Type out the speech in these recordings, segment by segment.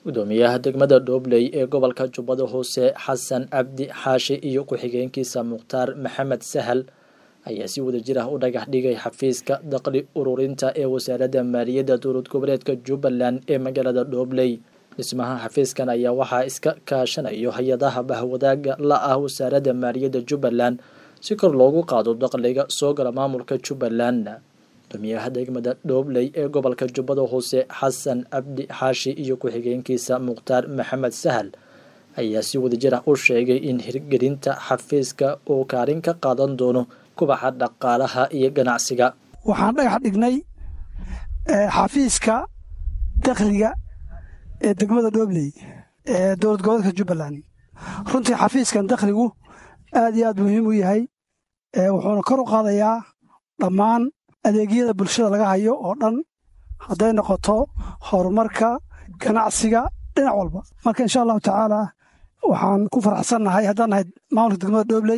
gudoomiyaha degmada dhoobley ee gobolka jubbada hoose xasan cabdi xaashi iyo ku-xigeenkiisa mukhtaar maxamed sahal ayaa si wadajir ah u dhagax dhigay xafiiska daqli ururinta ee wasaaradda maaliyadda dowlad goboleedka jubbaland ee magaalada dhoobley dhismaha xafiiskan ayaa waxaa iska kaashanayo hay-adaha bahwadaaga la ah wasaaradda maaliyadda jubbaland si kor loogu qaado daqliga soo gala maamulka jubbaland gudoomiyaha degmada dhoobley ee gobolka jubbada hoose xasan cabdi xaashi iyo ku-xigeenkiisa mukhtaar maxamed sahal ayaa si wadajir ah u sheegay in hirgelinta xafiiska uu kaalin ka qaadan doono kubaxa dhaqaalaha iyo ganacsiga waxaan dhagax dhignay xafiiska dakhliga ee degmada dhoobley ee dowlad goboleedka jubbaland runtii xafiiskan dakhligu aad iyo aad muhiim u yahay wuxuuna kor u qaadayaa dhammaan adeegyada bulshada laga hayo oo dhan hadday noqoto horumarka ganacsiga dhinac walba marka insha allahu tacaala waxaan ku faraxsannahay haddaan nahay maamulka degmada dhoobley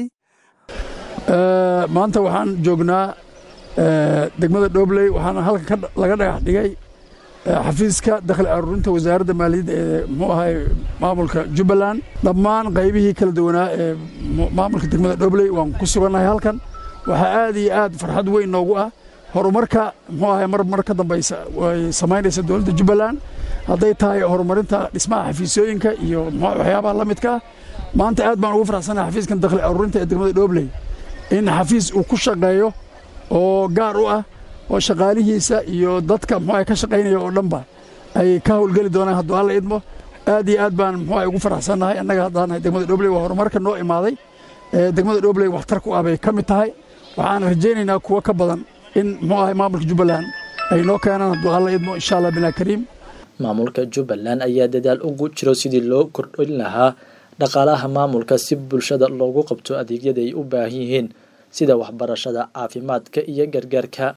maanta waxaan joognaa degmada dhoobley waxaana halkan laga dhagax dhigay xafiiska dakhli aruurinta wasaaradda maaliyadda ee muxuu ahay maamulka jubbaland dhammaan qaybihii kala duwanaa ee maamulka degmada dhoobley waan ku sugannahay halkan waxaa aad iyo aad farxad weyn noogu ah horumarka muxuu ahay mar mar ka dambaysa way samaynaysa dowladda jubbaland hadday tahay horumarinta dhismaha xafiisyooyinka iyo waxyaabaha la midka ah maanta aad baan ugu faraxsanahay xafiiskan dakhli aruurinta ee degmada dhoobley in xafiis uu ku shaqeeyo oo gaar u ah oo shaqaalihiisa iyo dadka muxuu ka shaqaynaya oo dhanba ay ka howlgeli doonaan hadduu alla idmo aad iyo aad baan muxuu ugu faraxsannahay annaga haddaanahay degmada dhoobley waa horumarka noo imaaday degmada dhoobley waxtar ku ah bay ka mid tahay waxaan rajaynaynaa kuwo ka badan in muxuu ahay maamulka jubbaland ay noo keenaan hadduu alla idmo insha allah bilaa kariim maamulka jubbaland ayaa dadaal ugu jiro sidii loo kordhin lahaa dhaqaalaha maamulka si bulshada loogu qabto adeegyada ay u baahan yihiin sida waxbarashada caafimaadka iyo gargaarka